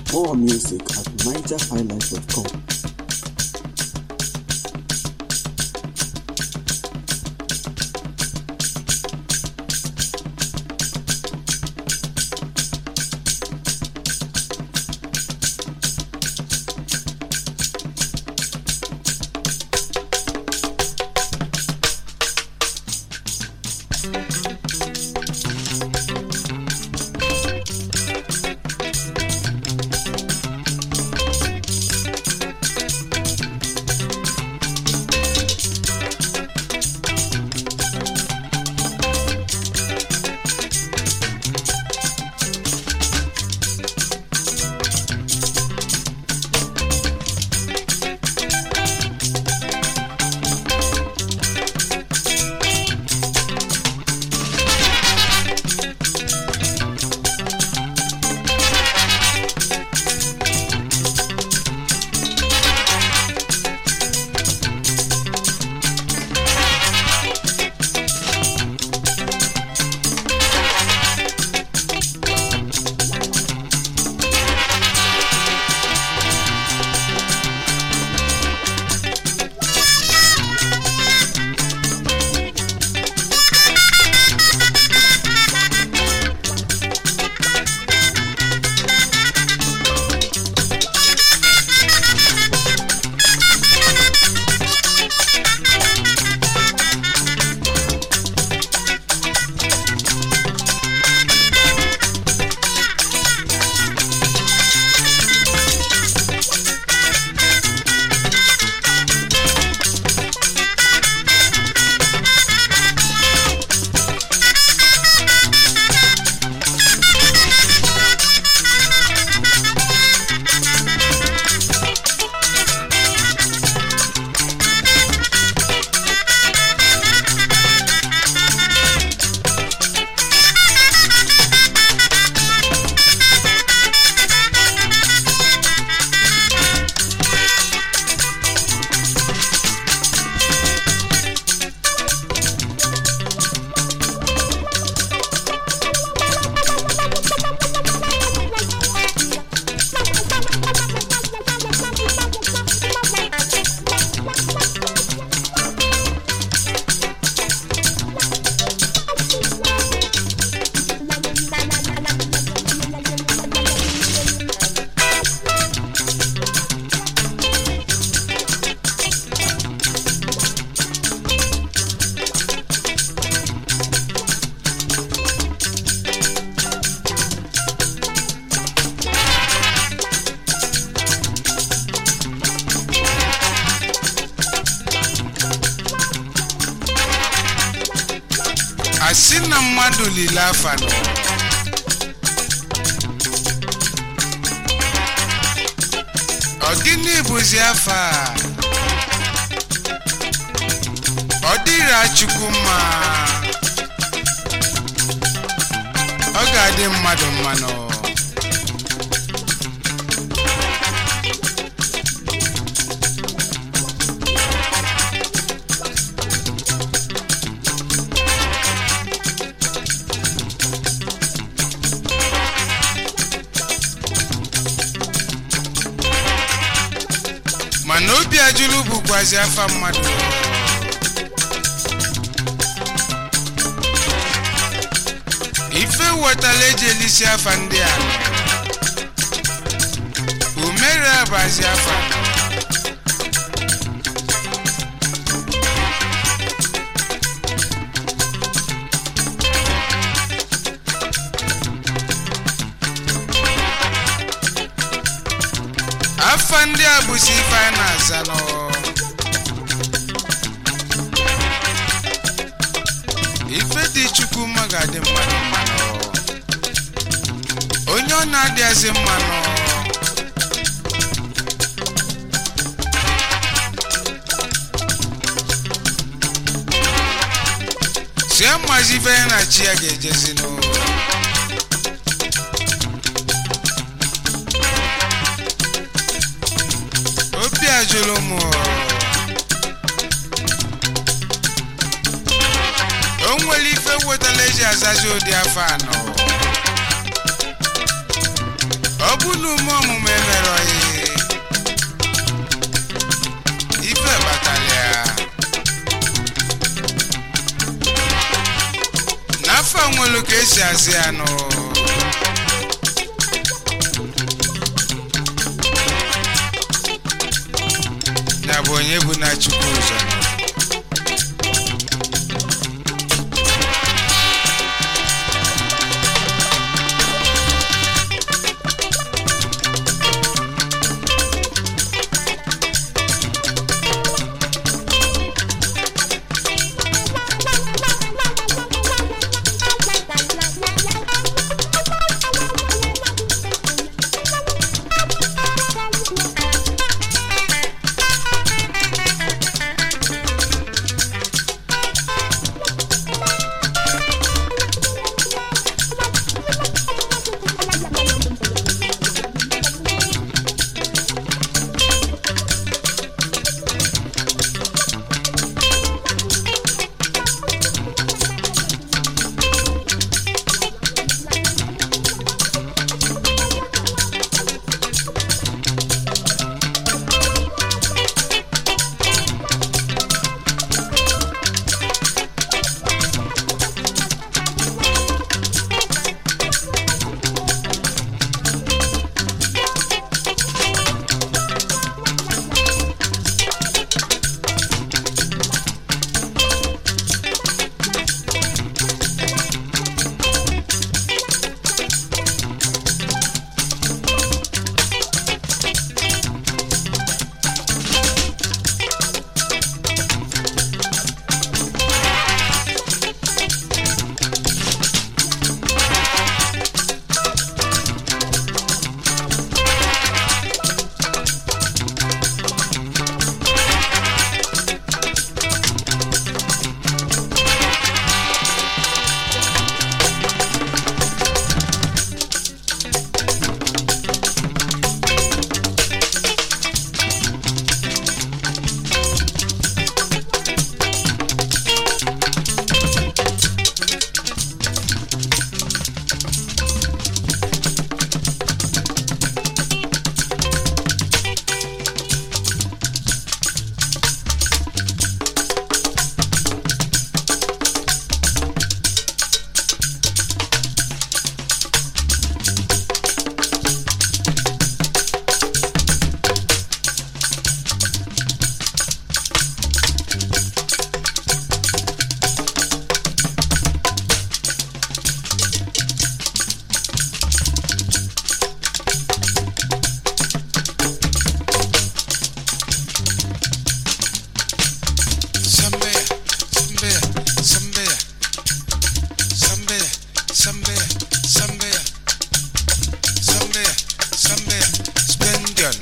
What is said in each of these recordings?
More music at nigerhighlife.com. asị na mmadụ lile afa nọ ọ gịnị bụzi afa a? ọ dịra chukwu mma ọ ga-adị mmadụ mmanụ mana obi ajụlụ bụkwazi afa mmadụ ife wetala eji elisi afa ndị a umere abazi afa afa ndị a bụzi ife a na-aza nọ ife dị chukwu mma ga-adị mmadụ mmanụ onye ọ na-adịghịzi mmanụ si amazi ife ya na chi ya ga-ejezi n'ụlọ obi ajụrụ m o nwere ife wetala eji azazi ụdị afọ anọ ọ bụ na ume ọmụmụ emere oyi ife batara ya n'afọ nwelu ka esi azị ya nụ ya bụ onye bụ na chukwu ụzọ Sambea, Sambea, Sambea, Sambea, Sambea, Sambea, Sambea, Sambea, Splendid.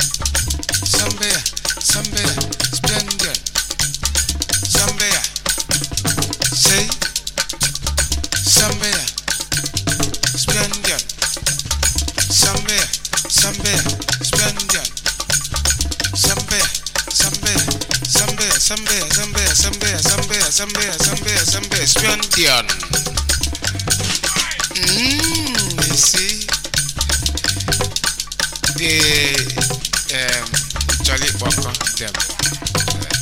Sambea, Sambea, Splendid. Sambea, say, Sambea, Splendid. Sambea, Sambea, Splendid. Sambea, Sambea, Sambea, Sambea, Sambea, Sambea, Sambea, Sambea, Sambea, Sambea, Splendid. Mm, you see, the um, Jolly Walker, them.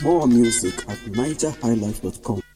More music at nigerhighlife.com.